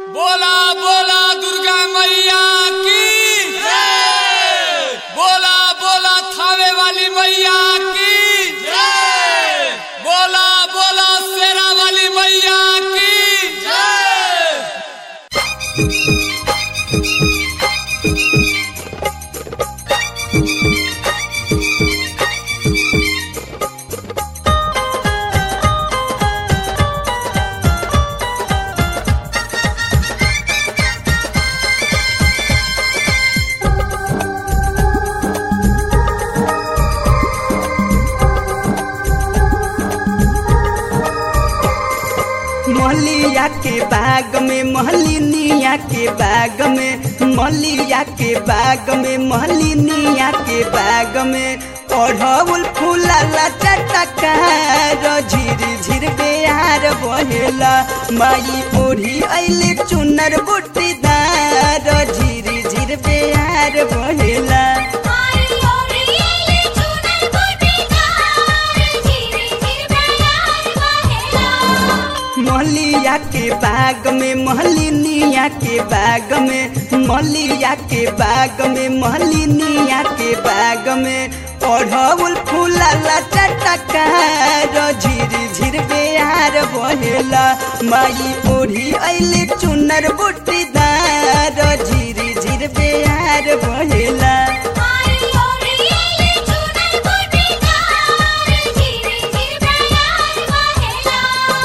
बोला बोला दुर्गा मैया की बोला बोला थावे वाली मैया की बोला बोला शेरा वाली मैया की मलिया के बाग में महलिनिया के बाग में मलिया के बाग में महलिनिया के बाग में अढ़ौल फूला चटका झिर झिर बेहार बहेला माई ओढ़ी अइले चुनर बुटीदार झिर झिर बेहार बहेला आई ओरिएले चुनर कोटीदार धीरे धीरे प्यार बहेला मलिया के बाग में महलिनिया के बाग में मलिया के बाग में महलिनिया के बाग में अढ़ौल फूला चटका झिर झिर बेहार बहेला माई ओढ़ी अइले चुनर बुटीदार झिर झिर बेहार बहेला आई ओरिएले चुनर कोटीदार धीरे धीरे प्यार बहेला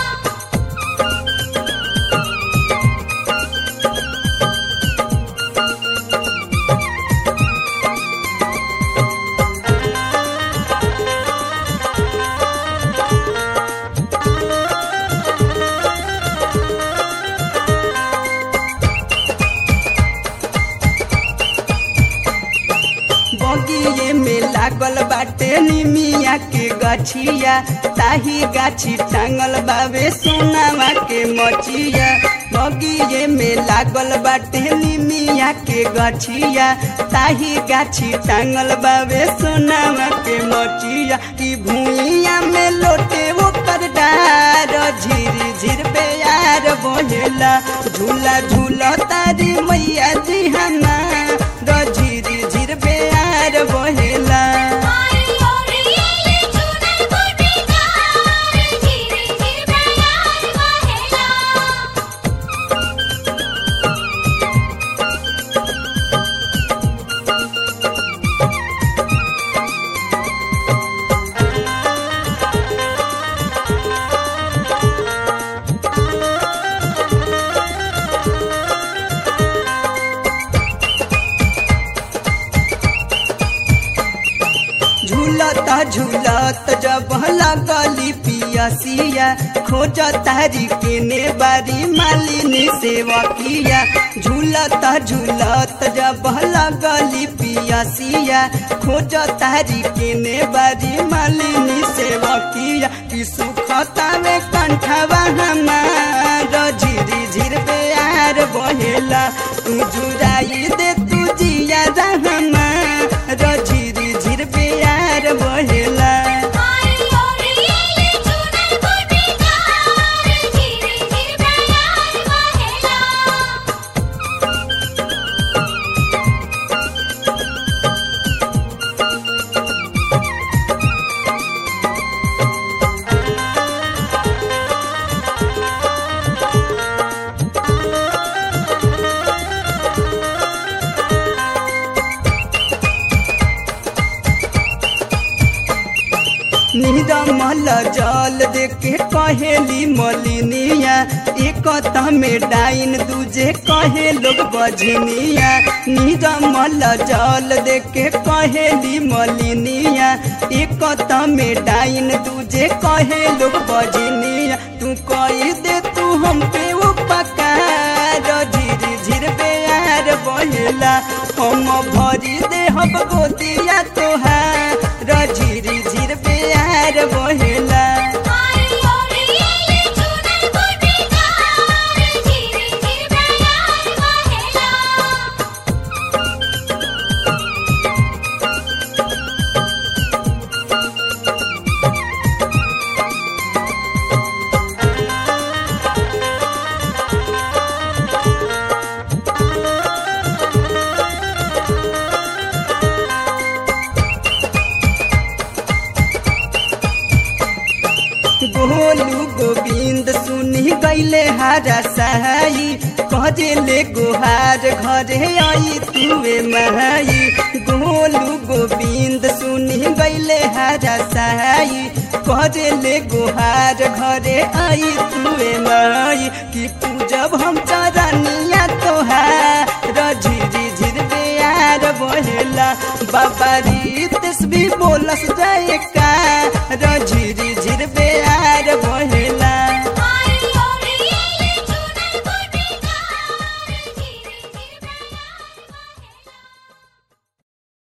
बगिए में लागल बाटे निमिया के गछिया ताही गाछी टांगल बावे सोनावा के मचिया बगिए में लागल बाटे निमिया के गछिया ताही गाछी टांगल बावे सोनावा के मचिया ई भूइया में लोटे ओकर डार झिर झिर बेयार बहेला झूला झूला तारी मैया जी हमार झिर झिर बेयार बहेला आई ओरिएले चुनर कोटीदार धीरे धीरे प्यार बहेला झूलता झूलत जब लगली पियसिया खोज तारी केने बारी मालिनी सेवकिया झूलता झूलत जब लगली पियसिया खोज तारी केने बारी मालिनी सेवकिया कि सुखतावे कंठवा हमार झिर झिर बेयार बहेला तू जुराई दे तू जिया रहमा झिर झिर बेयार बहेला आई ओरिएले चुनर कोटीदार धीरे धीरे प्यार बहेला निरमल जल देके कहेली मलिनिया एक में डाइन दूजे कहे लोग बजनिया निरमल जल देके कहेली मलिनिया एक में डाइन दूजे कहे लोग बजनिया तू कही दे तू हम पे उपकार झिर झिर बेयार बहेला हम भरी दे हम गोदिया तोहार झिर झिर बेयार बहेला आई ओरिएले चुनर कोटीदार धीरे धीरे प्यार बहेला झिर गोलू गोविंद सुनी गैले हारा सहाई कहले गुहार घरे आई तुवे माई गोलू गोविंद सुनी गैले हारा सहाई कहले गुहार घरे आई तुवे माई कि पूजब हम चरनिया तोहार झिरी झिर बेयार बहेला बाबा रीत भी बोलस जय का